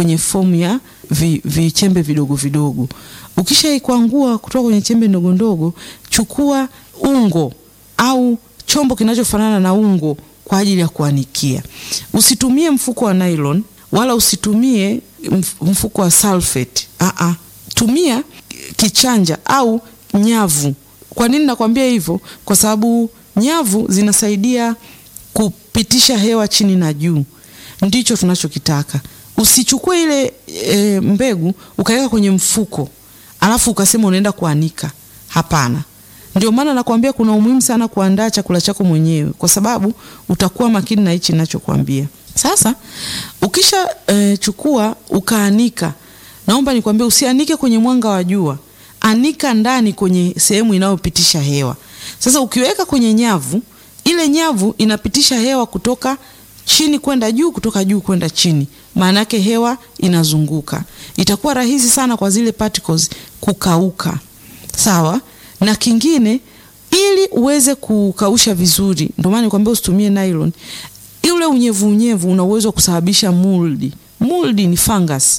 kwenye fomu ya vichembe vi vidogo vidogo. Ukishaikwangua kutoka kwenye chembe ndogo ndogo, chukua ungo au chombo kinachofanana na ungo kwa ajili ya kuanikia. Usitumie mfuko wa nylon wala usitumie mfuko wa sulfate. Aa, tumia kichanja au nyavu. Kwa nini nakwambia hivyo? Kwa sababu nyavu zinasaidia kupitisha hewa chini na juu, ndicho tunachokitaka. Usichukue ile e, mbegu ukaweka kwenye mfuko alafu ukasema unaenda kuanika. Hapana. Ndio maana nakwambia kuna umuhimu sana kuandaa chakula chako mwenyewe, kwa sababu utakuwa makini na hichi ninachokwambia. Sasa ukisha e, chukua ukaanika, naomba nikwambie usianike kwenye mwanga wa jua, anika ndani kwenye sehemu inayopitisha hewa. Sasa ukiweka kwenye nyavu, ile nyavu inapitisha hewa kutoka chini kwenda juu, kutoka juu kwenda chini, maana yake hewa inazunguka. Itakuwa rahisi sana kwa zile particles kukauka. Sawa? Na kingine ili uweze kukausha vizuri, ndio maana nikwambia usitumie nylon. Ule unyevu unyevu una uwezo wa kusababisha mold. Mold ni fungus.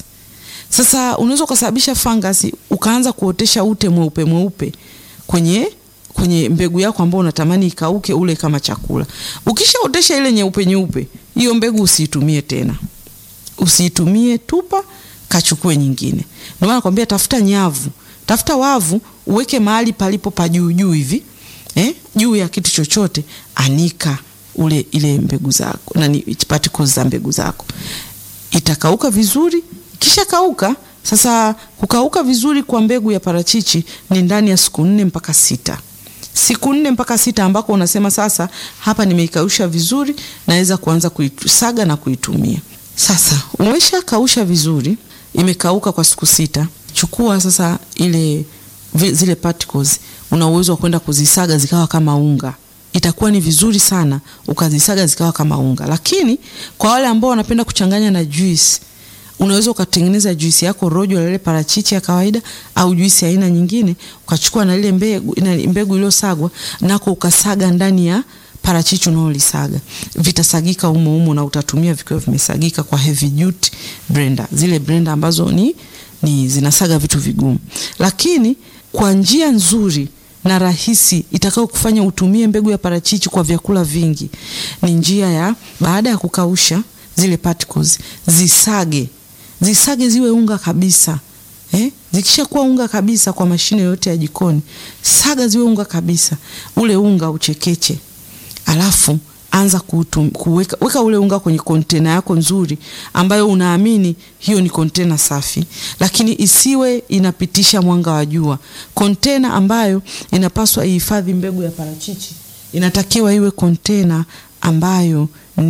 Sasa unaweza kusababisha fungus ukaanza kuotesha ute mweupe mweupe kwenye kwenye mbegu yako ambayo unatamani ikauke ule kama chakula. Ukishaotesha ile nyeupe nyeupe, hiyo mbegu usiitumie tena. Usiitumie, tupa, kachukue nyingine. Ndio maana nakwambia tafuta nyavu, tafuta wavu, uweke mahali palipo pa juu juu hivi. Eh? Juu ya kitu chochote, anika ule ile mbegu zako, nani particles za mbegu zako. Itakauka vizuri, kisha kauka sasa kukauka vizuri kwa mbegu ya parachichi ni ndani ya siku nne mpaka sita. Siku nne mpaka sita ambako unasema sasa hapa nimeikausha vizuri, naweza kuanza kuisaga na kuitumia. Sasa umesha kausha vizuri, imekauka kwa siku sita. Chukua sasa ile zile particles, una uwezo wa kwenda kuzisaga zikawa kama unga. Itakuwa ni vizuri sana ukazisaga zikawa kama unga, lakini kwa wale ambao wanapenda kuchanganya na juice unaweza ukatengeneza juisi yako rojo la ile parachichi ya kawaida au juisi ya aina nyingine, ukachukua na ile mbegu na mbegu iliyosagwa nako ukasaga ndani ya parachichi unaolisaga, vitasagika humo humo na utatumia vikiwa vimesagika kwa heavy duty blender, zile blender ambazo ni, ni zinasaga vitu vigumu, lakini kwa njia nzuri na rahisi itakao kufanya utumie mbegu ya parachichi kwa vyakula vingi ni njia ya baada ya kukausha zile particles zisage zisage ziwe unga kabisa eh? Zikishakuwa unga kabisa kwa mashine yote ya jikoni, saga ziwe unga kabisa. Ule unga uchekeche, alafu anza kuutum, kuweka weka ule unga kwenye kontena yako nzuri, ambayo unaamini hiyo ni kontena safi, lakini isiwe inapitisha mwanga wa jua. Kontena ambayo inapaswa ihifadhi mbegu ya parachichi inatakiwa iwe kontena ambayo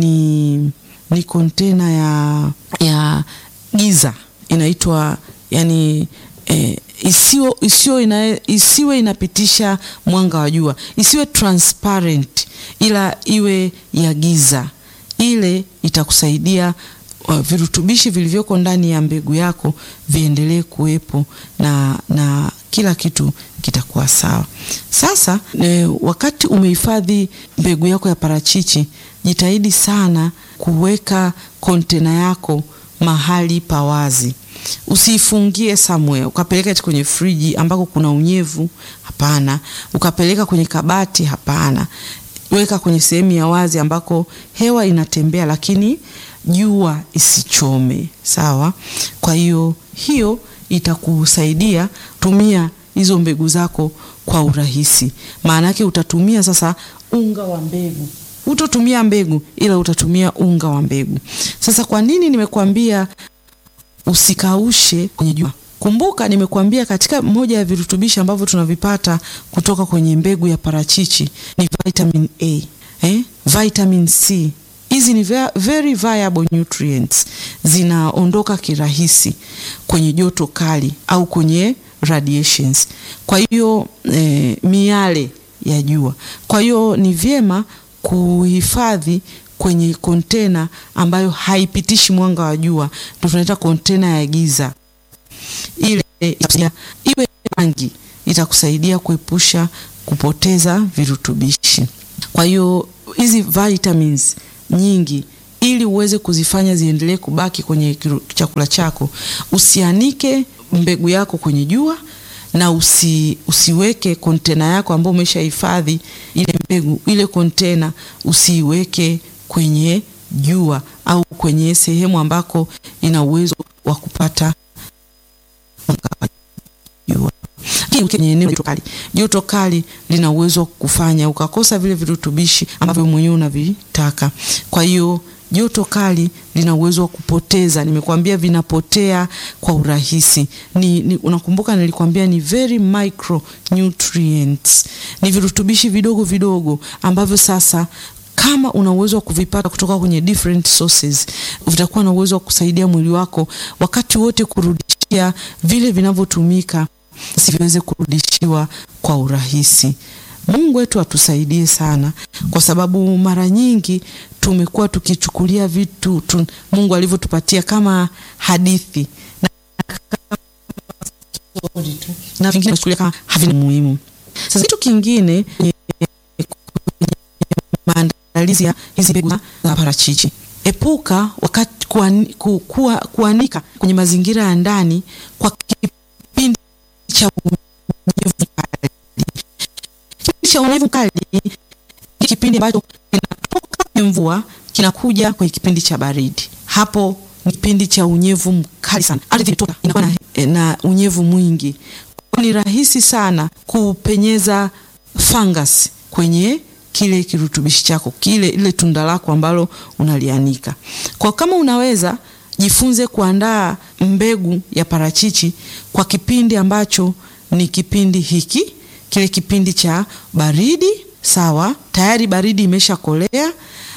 ni ni kontena ya ya giza inaitwa yani eh, isiwe, isiwe, ina, isiwe inapitisha mwanga wa jua, isiwe transparent, ila iwe ya giza. Ile itakusaidia uh, virutubishi vilivyoko ndani ya mbegu yako viendelee kuwepo na, na kila kitu kitakuwa sawa. Sasa eh, wakati umehifadhi mbegu yako ya parachichi, jitahidi sana kuweka kontena yako mahali pa wazi. Usiifungie somewhere ukapeleka kwenye friji ambako kuna unyevu, hapana. Ukapeleka kwenye kabati, hapana. Weka kwenye sehemu ya wazi ambako hewa inatembea, lakini jua isichome. Sawa. Kwa hiyo hiyo itakusaidia tumia hizo mbegu zako kwa urahisi. Maana yake utatumia sasa unga wa mbegu utotumia mbegu ila utatumia unga wa mbegu. Sasa kwa nini nimekuambia usikaushe kwenye jua? Kumbuka nimekuambia katika moja ya virutubishi ambavyo tunavipata kutoka kwenye mbegu ya parachichi ni vitamin A, eh? Vitamin C. Hizi ni very viable nutrients, zinaondoka kirahisi kwenye joto kali au kwenye radiations. Kwa hiyo eh, miale ya jua. Kwa hiyo ni vyema kuhifadhi kwenye kontena ambayo haipitishi mwanga wa jua, ndio tunaita kontena ya giza. Ile iwe rangi itakusaidia kuepusha kupoteza virutubishi. Kwa hiyo hizi vitamins nyingi ili uweze kuzifanya ziendelee kubaki kwenye kiru- chakula chako, usianike mbegu yako kwenye jua na usi, usiweke kontena yako ambayo umeshahifadhi ile mbegu, ile kontena usiiweke kwenye jua au kwenye sehemu ambako ina uwezo wa kupata mwanga wa jua. Lakini ukiwa kwenye eneo la joto kali, joto kali lina uwezo wa kufanya ukakosa vile virutubishi ambavyo mwenyewe unavitaka. Kwa hiyo joto kali lina uwezo wa kupoteza, nimekuambia vinapotea kwa urahisi. Ni, ni, unakumbuka nilikwambia ni very micro nutrients, ni virutubishi vidogo vidogo ambavyo sasa kama una uwezo wa kuvipata kutoka kwenye different sources, vitakuwa na uwezo wa kusaidia mwili wako wakati wote kurudishia vile vinavyotumika siviweze kurudishiwa kwa urahisi. Mungu wetu atusaidie sana, kwa sababu mara nyingi tumekuwa tukichukulia vitu tu, Mungu alivyotupatia kama hadithi na na vingine tunachukulia kama havina muhimu. Sasa kitu kingine kwenye maandalizi ya hizi mbegu za parachichi, epuka wakati kuani, ku, kuwa, kuanika kwenye mazingira ya ndani kwa kipindi cha unyevu mkali. Kipindi cha unyevu mkali ni kipindi ambacho kinatoka kwenye mvua kinakuja kwenye kipindi cha baridi. Hapo ni kipindi cha unyevu mkali sana, ardhi inatoka inakuwa na, na unyevu mwingi, ni rahisi sana kupenyeza fungus kwenye kile kirutubishi chako kile ile tunda lako ambalo unalianika. Kwa kama unaweza jifunze kuandaa mbegu ya parachichi kwa kipindi ambacho ni kipindi hiki, kile kipindi cha baridi, sawa, tayari baridi imeshakolea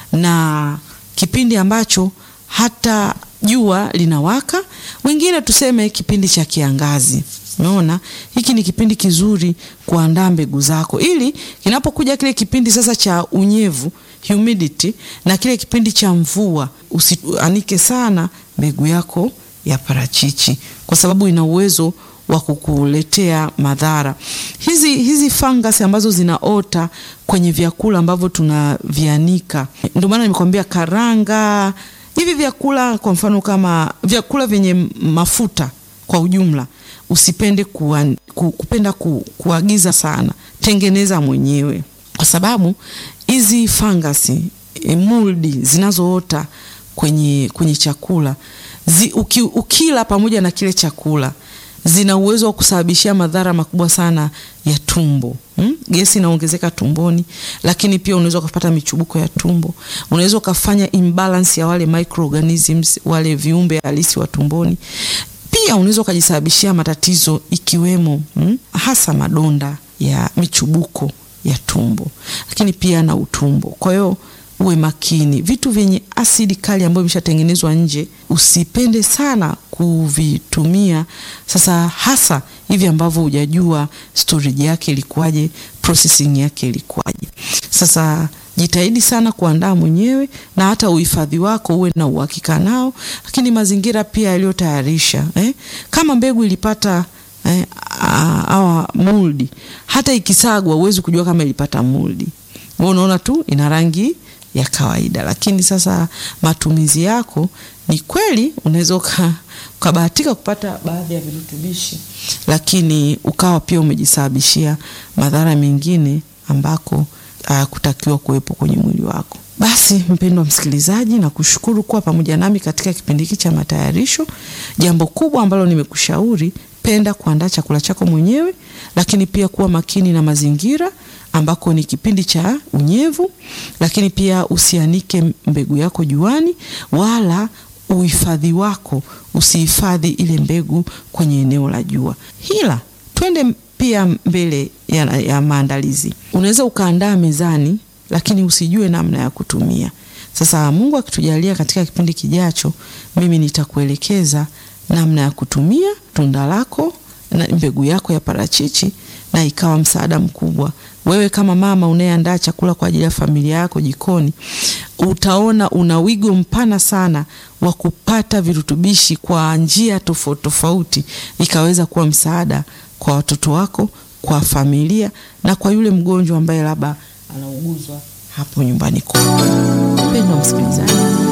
na kipindi ambacho hata jua linawaka, wengine tuseme kipindi cha kiangazi. Umeona, hiki ni kipindi kizuri kuandaa mbegu zako, ili kinapokuja kile kipindi sasa cha unyevu humidity, na kile kipindi cha mvua, usianike sana mbegu yako ya parachichi, kwa sababu ina uwezo wa kukuletea madhara. Hizi hizi fungus ambazo zinaota kwenye vyakula ambavyo tunavianika, ndio maana nimekwambia karanga, hivi vyakula, kwa mfano kama vyakula vyenye mafuta kwa ujumla usipende kuwa, ku, kupenda ku, kuagiza sana, tengeneza mwenyewe, kwa sababu hizi fangasi e, muldi zinazoota kwenye, kwenye chakula zi, uki, ukila pamoja na kile chakula zina uwezo wa kusababishia madhara makubwa sana ya tumbo hmm? Gesi inaongezeka tumboni, lakini pia unaweza ukapata michubuko ya tumbo, unaweza ukafanya imbalance ya wale microorganisms, wale viumbe halisi wa tumboni pia unaweza ukajisababishia matatizo ikiwemo hmm, hasa madonda ya michubuko ya tumbo, lakini pia na utumbo. Kwa hiyo uwe makini, vitu vyenye asidi kali ambayo imeshatengenezwa nje usipende sana kuvitumia. Sasa hasa hivi ambavyo hujajua storage yake ilikuwaje, processing yake ilikuwaje. Sasa jitahidi sana kuandaa mwenyewe na hata uhifadhi wako uwe na uhakika nao, lakini mazingira pia yaliyotayarisha eh? Kama mbegu ilipata eh, awa muldi, hata ikisagwa huwezi kujua kama ilipata muldi. Wewe unaona tu ina rangi ya kawaida, lakini sasa matumizi yako ni kweli, unaweza ukabahatika kupata baadhi ya virutubishi, lakini ukawa pia umejisababishia madhara mengine ambako hayakutakiwa kuwepo kwenye mwili wako. Basi mpendwa msikilizaji, na kushukuru kuwa pamoja nami katika kipindi hiki cha matayarisho. Jambo kubwa ambalo nimekushauri, penda kuandaa chakula chako mwenyewe, lakini pia kuwa makini na mazingira ambako ni kipindi cha unyevu, lakini pia usianike mbegu yako juani, wala uhifadhi wako usihifadhi ile mbegu kwenye eneo la jua. Hila twende pia mbele ya, ya maandalizi. Unaweza ukaandaa mezani, lakini usijue namna ya kutumia. Sasa Mungu akitujalia, katika kipindi kijacho, mimi nitakuelekeza namna ya kutumia tunda lako na mbegu yako ya parachichi, na ikawa msaada mkubwa. Wewe kama mama unayeandaa chakula kwa ajili ya familia yako jikoni, utaona una wigo mpana sana wa kupata virutubishi kwa njia tofauti tofauti, ikaweza kuwa msaada kwa watoto wako, kwa familia na kwa yule mgonjwa ambaye labda anauguzwa hapo nyumbani kwako. Mpendwa msikilizaji